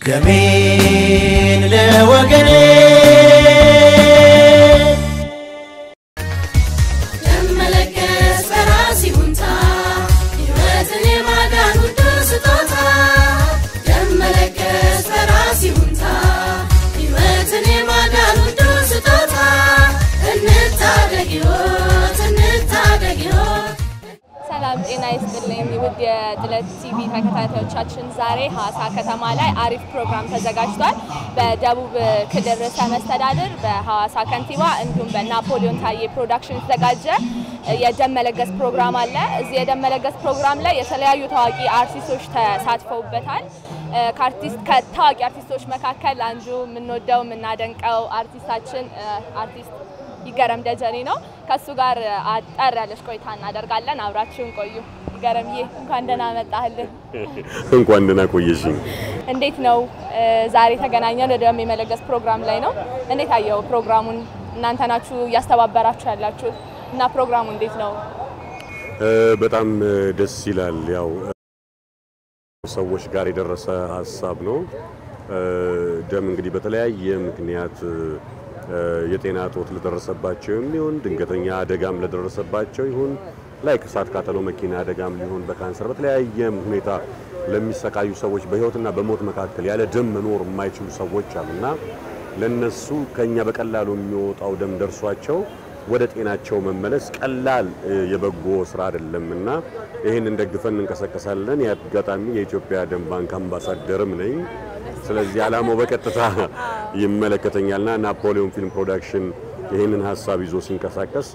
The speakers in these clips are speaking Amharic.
ደሜን ለወገኔ ደመለገስ በራስ ይሁንታ ሕይወትን የማዳን ውዱ ስጦታ ደመለገስ በራስ ይሁንታ ሕይወትን የማዳን ውዱ ስጦታ እንታደግ ሕይወት እንታደግ ሕይወት ሰላም ጤና ይስጥልኝ ውድ የጥለት ቲቪ ተከታታዮቻችን፣ ዛሬ ሀዋሳ ከተማ ላይ አሪፍ ፕሮግራም ተዘጋጅቷል። በደቡብ ክልል ርዕሰ መስተዳድር በሀዋሳ ከንቲባ እንዲሁም በናፖሊዮን ታዬ ፕሮዳክሽን የተዘጋጀ የደም መለገስ ፕሮግራም አለ። እዚህ የደም መለገስ ፕሮግራም ላይ የተለያዩ ታዋቂ አርቲስቶች ተሳትፈውበታል። ከአርቲስት ከታዋቂ አርቲስቶች መካከል አንዱ የምንወደው የምናደንቀው አርቲስታችን አርቲስት ይገረም ደጀኔ ነው። ከሱ ጋር አጠር ያለች ቆይታ እናደርጋለን። አብራችሁን ቆዩ። ይገረምዬ እንኳን ደህና መጣህልን። እንኳን ደህና ቆየሽኝ። እንዴት ነው ዛሬ የተገናኘን ደም የመለገስ ፕሮግራም ላይ ነው። እንዴት አየው ፕሮግራሙን? እናንተ ናችሁ እያስተባበራችሁ ያላችሁት እና ፕሮግራሙ እንዴት ነው? በጣም ደስ ይላል። ያው ሰዎች ጋር የደረሰ ሀሳብ ነው። ደም እንግዲህ በተለያየ ምክንያት የጤና እጦት ለደረሰባቸው ይሁን ድንገተኛ አደጋም ለደረሰባቸው ይሁን ላይ እሳት ቃጠሎ፣ መኪና አደጋም ሊሆን በካንሰር በተለያየ ሁኔታ ለሚሰቃዩ ሰዎች በህይወትና በሞት መካከል ያለ ደም መኖር የማይችሉ ሰዎች አሉና ለነሱ ከኛ በቀላሉ የሚወጣው ደም ደርሷቸው ወደ ጤናቸው መመለስ ቀላል የበጎ ስራ አይደለም እና ይህንን ደግፈን እንንቀሳቀሳለን። የአጋጣሚ የኢትዮጵያ ደም ባንክ አምባሳደርም ነኝ። ስለዚህ ዓላማው በቀጥታ ይመለከተኛልና ናፖሊዮን ፊልም ፕሮዳክሽን ይህንን ሀሳብ ይዞ ሲንቀሳቀስ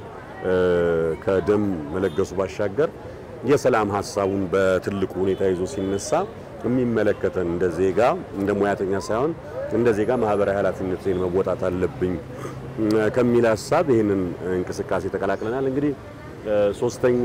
ከደም መለገሱ ባሻገር የሰላም ሀሳቡን በትልቁ ሁኔታ ይዞ ሲነሳ የሚመለከተን እንደ ዜጋ እንደ ሙያተኛ ሳይሆን እንደ ዜጋ ማህበራዊ ኃላፊነቴን መወጣት አለብኝ ከሚል ሀሳብ ይህንን እንቅስቃሴ ተቀላቅለናል። እንግዲህ ሶስተኛ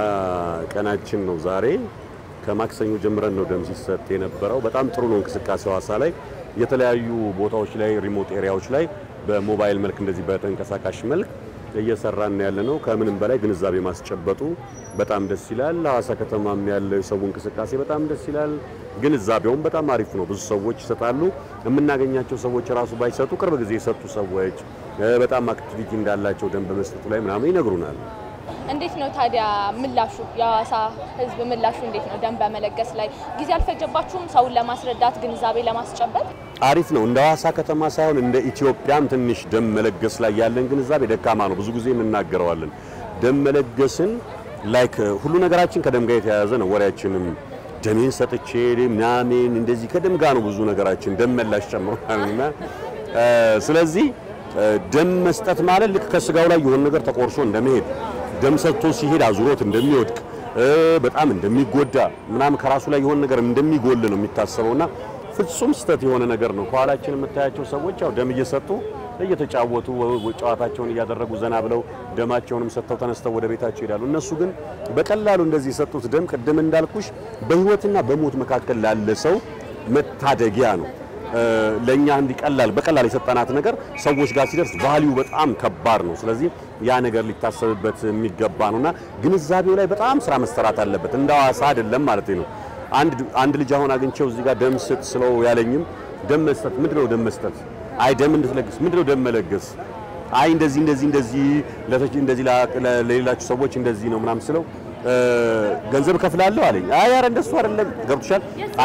ቀናችን ነው ዛሬ። ከማክሰኞ ጀምረን ነው ደም ሲሰጥ የነበረው። በጣም ጥሩ ነው እንቅስቃሴ ሐዋሳ ላይ የተለያዩ ቦታዎች ላይ ሪሞት ኤሪያዎች ላይ በሞባይል መልክ እንደዚህ በተንቀሳቃሽ መልክ እየሰራን ያለ ነው። ከምንም በላይ ግንዛቤ ማስጨበጡ በጣም ደስ ይላል። ሐዋሳ ከተማም ያለው የሰው እንቅስቃሴ በጣም ደስ ይላል። ግንዛቤውም በጣም አሪፍ ነው። ብዙ ሰዎች ይሰጣሉ። የምናገኛቸው ሰዎች ራሱ ባይሰጡ ቅርብ ጊዜ የሰጡ ሰዎች በጣም አክቲቪቲ እንዳላቸው ደም በመስጠቱ ላይ ምናምን ይነግሩናል። እንዴት ነው ታዲያ ምላሹ? የሐዋሳ ሕዝብ ምላሹ እንዴት ነው? ደም በመለገስ ላይ ጊዜ አልፈጀባችሁም? ሰውን ለማስረዳት ግንዛቤ ለማስጨበጥ አሪፍ ነው። እንደ ሐዋሳ ከተማ ሳይሆን እንደ ኢትዮጵያም ትንሽ ደም መለገስ ላይ ያለን ግንዛቤ ደካማ ነው። ብዙ ጊዜ እንናገረዋለን። ደም መለገስን ላይክ ሁሉ ነገራችን ከደም ጋር የተያያዘ ነው። ወሬያችንም ደሜን ሰጥቼ ምናምን እንደዚህ ከደም ጋር ነው ብዙ ነገራችን ደም መላሽ ጨምሮና ስለዚህ ደም መስጠት ማለት ልክ ከስጋው ላይ የሆነ ነገር ተቆርሶ እንደመሄድ ደም ሰጥቶ ሲሄድ አዙሮት እንደሚወድቅ በጣም እንደሚጎዳ ምናምን ከራሱ ላይ የሆነ ነገር እንደሚጎል ነው የሚታሰበውና ፍጹም ስህተት የሆነ ነገር ነው። ከኋላችን የምታያቸው ሰዎች ያው ደም እየሰጡ እየተጫወቱ ጨዋታቸውን እያደረጉ ዘና ብለው ደማቸውንም ሰጥተው ተነስተው ወደ ቤታቸው ይሄዳሉ። እነሱ ግን በቀላሉ እንደዚህ የሰጡት ደም ቅድም እንዳልኩሽ በሕይወትና በሞት መካከል ላለ ሰው መታደጊያ ነው። ለኛ እንዲህ ቀላል በቀላል የሰጠናት ነገር ሰዎች ጋር ሲደርስ ቫሊዩ በጣም ከባድ ነው። ስለዚህ ያ ነገር ሊታሰብበት የሚገባ ነውና ግንዛቤው ላይ በጣም ስራ መሰራት አለበት። እንደ ሐዋሳ አይደለም ማለት ነው። አንድ አንድ ልጅ አሁን አግኝቼው እዚህ ጋር ደም ስጥ ስለው ያለኝም ደም መስጠት ምንድነው? ደም መስጠት አይ ደም እንድትለግስ ምንድነው? ደም መለገስ አይ እንደዚህ እንደዚህ እንደዚህ ለተች እንደዚህ ለሌላችሁ ሰዎች እንደዚህ ነው ምናምን ስለው ገንዘብ እከፍላለሁ አለኝ። አይ ኧረ እንደሱ አይደለም። ገብቶሻል?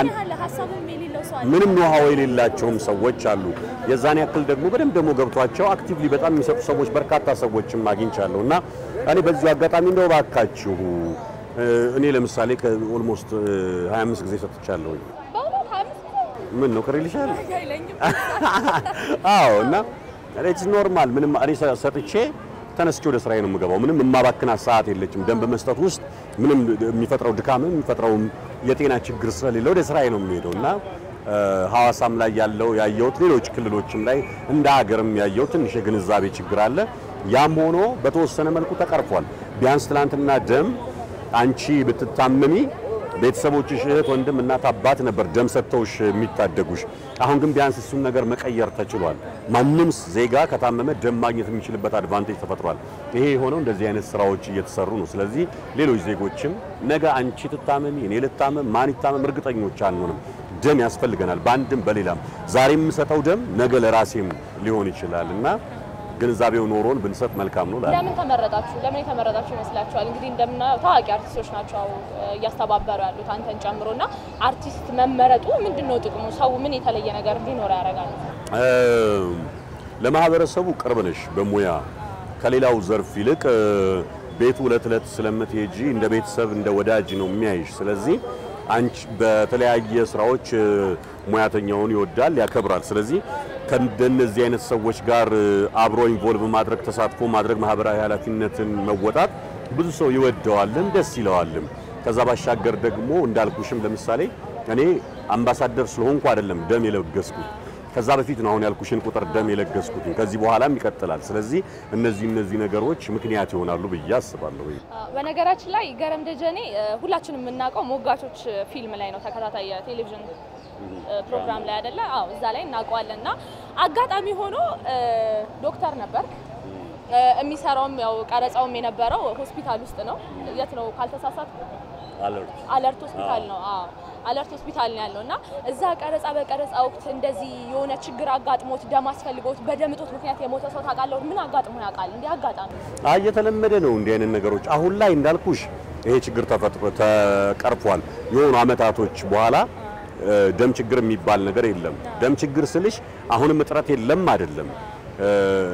ምንም ኖሃው የሌላቸውም ሰዎች አሉ። የዛን ያክል ደግሞ በደንብ ደግሞ ገብቷቸው አክቲቭሊ በጣም የሚሰጡ ሰዎች በርካታ ሰዎችም አግኝቻለሁ እና እኔ በዚሁ አጋጣሚ እንደው ባካችሁ እኔ ለምሳሌ ከኦልሞስት 25 ጊዜ ሰጥቻለሁ። ምን ነው ከሪልሻል? አዎ እና ኢትስ ኖርማል ምንም እኔ ሰጥቼ ተነስቼ ወደ ስራዬ ነው የምገባው። ምንም የማባክናት ሰዓት የለችም። ደም በመስጠት ውስጥ ምንም የሚፈጥረው ድካም የሚፈጥረው የጤና ችግር ስለሌለ ወደ ስራዬ ነው የሚሄደው እና ሐዋሳም ላይ ያለው ያየሁት ሌሎች ክልሎችም ላይ እንደ ሀገርም ያየው ትንሽ የግንዛቤ ችግር አለ። ያም ሆኖ በተወሰነ መልኩ ተቀርፏል። ቢያንስ ትናንትና ደም አንቺ ብትታመሚ ቤተሰቦችሽ እህት፣ ወንድም፣ እናት፣ አባት ነበር ደም ሰጥተውሽ የሚታደጉሽ። አሁን ግን ቢያንስ እሱን ነገር መቀየር ተችሏል። ማንም ዜጋ ከታመመ ደም ማግኘት የሚችልበት አድቫንቴጅ ተፈጥሯል። ይሄ የሆነው እንደዚህ አይነት ስራዎች እየተሰሩ ነው። ስለዚህ ሌሎች ዜጎችም ነገ አንቺ ትታመሚ፣ እኔ ልታመም፣ ማን ይታመም እርግጠኞች አንሆንም። ደም ያስፈልገናል፣ በአንድም በሌላም። ዛሬ የምሰጠው ደም ነገ ለራሴም ሊሆን ይችላል እና ግንዛቤው ኖሮን ብንሰጥ መልካም ነው እላለሁ። ለምን ተመረጣችሁ? ለምን የተመረጣችሁ ይመስላችኋል? እንግዲህ እንደምናየው ታዋቂ አርቲስቶች ናቸው እ፣ እያስተባበሩ ያሉት አንተን ጨምሮ እና አርቲስት መመረጡ ምንድን ነው ጥቅሙ? ሰው ምን የተለየ ነገር እንዲኖረው ያደርጋል? እ፣ ለማህበረሰቡ ቅርብ ነሽ በሙያ ከሌላው ዘርፍ ይልቅ እ፣ ቤቱ ዕለት ዕለት ስለምትሄጂ እንደ ቤተሰብ እንደ ወዳጅ ነው የሚያይሽ። ስለዚህ አንቺ በተለያየ ስራዎች እ፣ ሙያተኛውን ይወዳል፣ ያከብራል። ስለዚህ ከእንደነዚህ አይነት ሰዎች ጋር እ፣ አብሮ ኢንቮልቭ ማድረግ ተሳትፎ ማድረግ ማህበራዊ ኃላፊነትን መወጣት ብዙ ሰው ይወደዋልም ደስ ይለዋልም። ከዛ ባሻገር ደግሞ እንዳልኩሽም ለምሳሌ እኔ አምባሳደር ስለሆንኩ አይደለም ደም የለገስኩት ከዛ በፊት ነው አሁን ያልኩሽን ቁጥር ደም የለገስኩት። ከዚህ በኋላም ይቀጥላል። ስለዚህ እነዚህ እነዚህ ነገሮች ምክንያት ይሆናሉ ብዬ አስባለሁ። በነገራችን ላይ ገረም ደጀኔ እ፣ ሁላችንም የምናውቀው ሞጋቾች ፊልም ላይ ነው፣ ተከታታይ የቴሌቪዥን እ፣ ፕሮግራም ላይ አይደለ? አዎ፣ እዛ ላይ እናውቀዋለን። እና አጋጣሚ ሆኖ እ፣ ዶክተር ነበር የሚሰራውም ያው ቀረጻውም የነበረው ሆስፒታል ውስጥ ነው። የት ነው ካልተሳሳትኩ? አለርት ሆስፒታል ነው። አዎ አለርት ሆስፒታል ነው ያለው እና እዛ ቀረጻ በቀረጻ ወቅት እንደዚህ የሆነ ችግር አጋጥሞት ደም አስፈልጎት በደም እጦት ምክንያት የሞተ ሰው ታውቃለህ? ምን አጋጥሞ ያውቃል? እንዲህ አጋጣሚ አይ የተለመደ ነው እንዲህ አይነት ነገሮች። አሁን ላይ እንዳልኩሽ ይሄ ችግር ተፈጥሮ ተቀርፏል። የሆኑ አመታቶች በኋላ እ፣ ደም ችግር የሚባል ነገር የለም። ደም ችግር ስልሽ አሁንም እጥረት የለም አይደለም። እ፣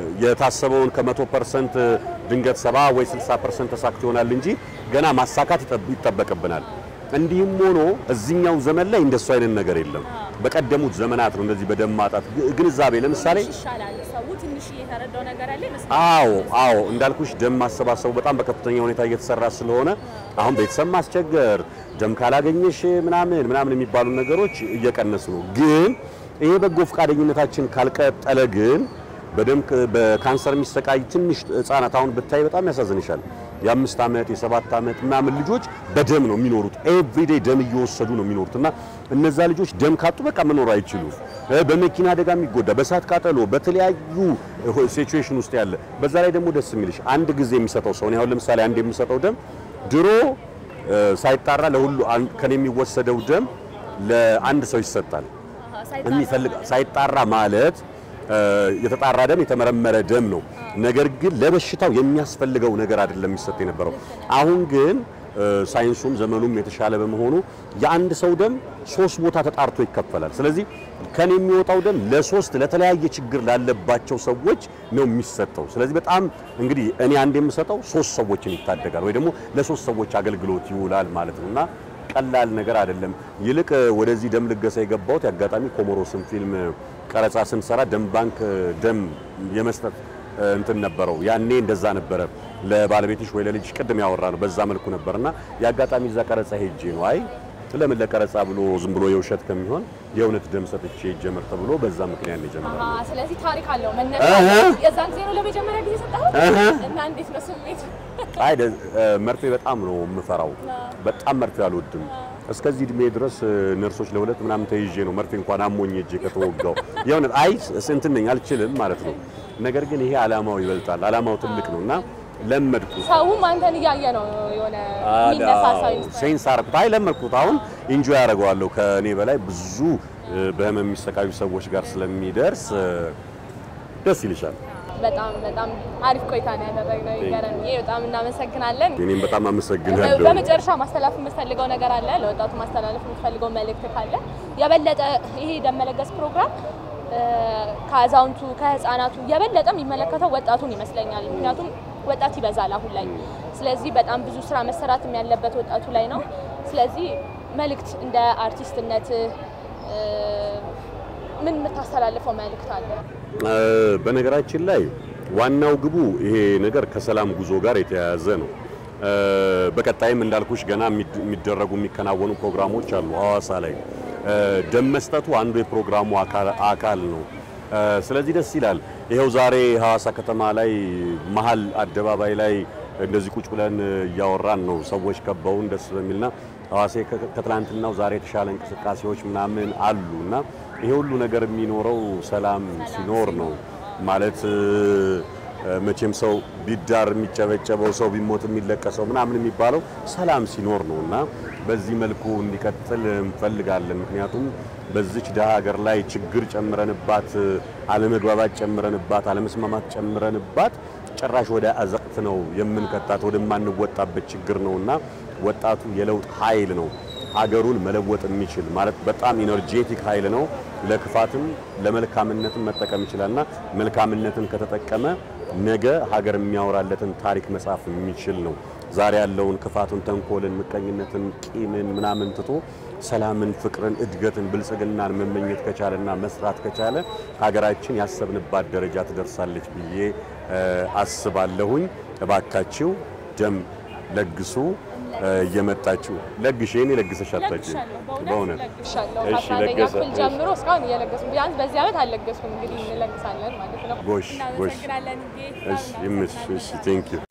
የታሰበውን ከመቶ ፐርሰንት ድንገት ሰባ ወይ 60 ፐርሰንት ተሳክቶ ይሆናል እንጂ ገና ማሳካት ይጠብ- ይጠበቅብናል። እንዲህም ሆኖ እዚህኛው ዘመን ላይ እንደሱ አይነት ነገር የለም። በቀደሙት ዘመናት ነው እንደዚህ በደም ማጣት ግ- ግንዛቤ ለምሳሌ ይሻላል። ሰው ትንሽ የተረዳው ነገር አለ ይመስላል። አዎ አዎ እንዳልኩሽ ደም ማሰባሰቡ በጣም በከፍተኛ ሁኔታ እየተሰራ ስለሆነ አሁን ቤተሰብ ማስቸገር ደም ካላገኘሽ ምናምን ምናምን የሚባሉ ነገሮች እየቀነሱ ነው። ግን ይሄ በጎ ፈቃደኝነታችን ካልቀጠለ ግን በደም ክ- በካንሰር የሚሰቃይ ትንሽ ህጻናት አሁን ብታይ በጣም ያሳዝንሻል። የአምስት ዓመት የሰባት ዓመት ምናምን ልጆች በደም ነው የሚኖሩት። ኤቭሪዴይ ደም እየወሰዱ ነው የሚኖሩት እና እነዛ ልጆች ደም ካጡ በቃ መኖር አይችሉም። እ፣ በመኪና አደጋ የሚጎዳ በእሳት ቃጠሎ፣ በተለያዩ ሲቹዌሽን ውስጥ ያለ በዛ ላይ ደግሞ ደስ የሚልሽ አንድ ጊዜ የሚሰጠው ሰው እኔ አሁን ለምሳሌ አንድ የምሰጠው ደም ድሮ እ፣ ሳይጣራ ለሁሉ አን- ከኔ የሚወሰደው ደም ለአንድ ሰው ይሰጣል። የሚፈልግ ሳይጣራ ማለት እ፣ የተጣራ ደም የተመረመረ ደም ነው። ነገር ግን ለበሽታው የሚያስፈልገው ነገር አይደለም የሚሰጥ የነበረው። አሁን ግን እ፣ ሳይንሱም ዘመኑም የተሻለ በመሆኑ የአንድ ሰው ደም ሶስት ቦታ ተጣርቶ ይከፈላል። ስለዚህ ከኔ የሚወጣው ደም ለሶስት ለተለያየ ችግር ላለባቸው ሰዎች ነው የሚሰጠው። ስለዚህ በጣም እንግዲህ እኔ አንድ የምሰጠው ሶስት ሰዎችን ይታደጋል ወይ ደግሞ ለሶስት ሰዎች አገልግሎት ይውላል ማለት ነው እና ቀላል ነገር አይደለም። ይልቅ ወደዚህ ደም ልገሳ የገባሁት የአጋጣሚ ኮሞሮስን ፊልም ቀረጻ ስንሰራ ደም ባንክ ደም የመስጠት እንትን ነበረው። ያኔ እንደዛ ነበረ። ለባለቤትሽ ወይ ለልጅሽ ቅድም ያወራ ነው በዛ መልኩ ነበርና የአጋጣሚ እዛ ቀረጻ ሄጄ ነው አይ ለምን ለቀረጻ ብሎ ዝም ብሎ የውሸት ከሚሆን የእውነት ደም ሰጥቼ ጀምር ተብሎ በዛ ምክንያት ነው የጀመረው። አሃ፣ ስለዚህ ታሪክ አለው መነሻ። እህ። የዛን ጊዜ ነው ለመጀመሪያ ጊዜ ሰጠኸው እህ። እና እንዴት ነው ስሜት? አይ ደ- እ፣ መርፌ በጣም ነው የምፈራው። በጣም መርፌ አልወድም። እስከዚህ እድሜ ድረስ እ፣ ነርሶች ለሁለት ምናምን ተይዤ ነው መርፌ እንኳን አሞኝ እጄ ከተወጋው የእውነት አይ ስ- እንትን ነኝ አልችልም ማለት ነው። ነገር ግን ይሄ አላማው ይበልጣል። አላማው ትልቅ ነው እና ለመድኩ ሰውም አንተን እያየ ነው የሆነ የሚነሳሳው ይመስላል። ሴንስ አደረኩት። አይ ለመድኩት። አሁን ኢንጆይ ያደርገዋለሁ። ከእኔ በላይ ብዙ እ፣ በህመም የሚሰቃዩ ሰዎች ጋር ስለሚደርስ እ፣ ደስ ይልሻል። በጣም በጣም አሪፍ ቆይታ ነው ያደረግነው። ይገረምዬ በጣም እናመሰግናለን። እኔም በጣም አመሰግናለሁ። በመጨረሻ ማስተላለፍ የምትፈልገው ነገር አለ? ለወጣቱ ማስተላለፍ የምትፈልገው መልእክት ካለ የበለጠ ይሄ ደም መለገስ ፕሮግራም እ፣ ከአዛውንቱ ከህፃናቱ የበለጠ የሚመለከተው ወጣቱን ይመስለኛል። ምክንያቱም ወጣት ይበዛል አሁን ላይ። ስለዚህ በጣም ብዙ ስራ መሰራትም ያለበት ወጣቱ ላይ ነው። ስለዚህ መልእክት እንደ አርቲስትነት እ፣ ምን የምታስተላልፈው መልእክት አለ? እ፣ በነገራችን ላይ ዋናው ግቡ ይሄ ነገር ከሰላም ጉዞ ጋር የተያያዘ ነው። እ፣ በቀጣይም እንዳልኩሽ ገና የሚድ- የሚደረጉ የሚከናወኑ ፕሮግራሞች አሉ ሐዋሳ ላይ እ፣ ደም መስጠቱ አንዱ የፕሮግራሙ አካል- አካል ነው። እ፣ ስለዚህ ደስ ይላል። ይኸው ዛሬ ሐዋሳ ከተማ ላይ መሀል አደባባይ ላይ እንደዚህ ቁጭ ብለን እያወራን ነው። ሰዎች ከበውን ደስ በሚልና ሐዋሴ ከ- ከትላንትናው ዛሬ የተሻለ እንቅስቃሴዎች ምናምን አሉ እና ይሄ ሁሉ ነገር የሚኖረው ሰላም ሲኖር ነው ማለት እ፣ መቼም ሰው ቢዳር የሚጨበጨበው ሰው ቢሞት የሚለቀሰው ምናምን የሚባለው ሰላም ሲኖር ነው እና በዚህ መልኩ እንዲቀጥል እንፈልጋለን። ምክንያቱም በዚች ድሃ ሀገር ላይ ችግር ጨምረንባት፣ አለመግባባት ጨምረንባት፣ አለመስማማት ጨምረንባት ጭራሽ ወደ አዘቅት ነው የምንከታት ወደማንወጣበት ችግር ነውና ወጣቱ የለውጥ ኃይል ነው። ሀገሩን መለወጥ የሚችል ማለት በጣም ኢነርጄቲክ ኃይል ነው። ለክፋትም ለመልካምነትም መጠቀም ይችላልና መልካምነትን ከተጠቀመ ነገ ሀገር የሚያወራለትን ታሪክ መጻፍ የሚችል ነው። ዛሬ ያለውን ክፋቱን፣ ተንኮልን፣ ምቀኝነትን፣ ቂምን ምናምን ትቶ ሰላምን፣ ፍቅርን፣ እድገትን፣ ብልጽግናን መመኘት ከቻለና መስራት ከቻለ ሀገራችን ያሰብንባት ደረጃ ትደርሳለች ብዬ አስባለሁኝ። እባካችሁ ደም ለግሱ። እየመጣችሁ ለግሽ እኔ ለግሰሽ አታውቂም። በእውነት ለግሻለሁ። እሺ፣ ከአስራ አንደኛ ለገሰ። ክፍል ጀምሮ እስካሁን እየለገስኩ ቢያንስ በዚህ ዓመት አልለገስኩም። እንግዲህ እንለግሳለን ማለት ነው። ጎሽ ጎሽ። እናመሰግናለን። እሺ፣ ይምሽ። እሺ፣ ቴንክ ዩ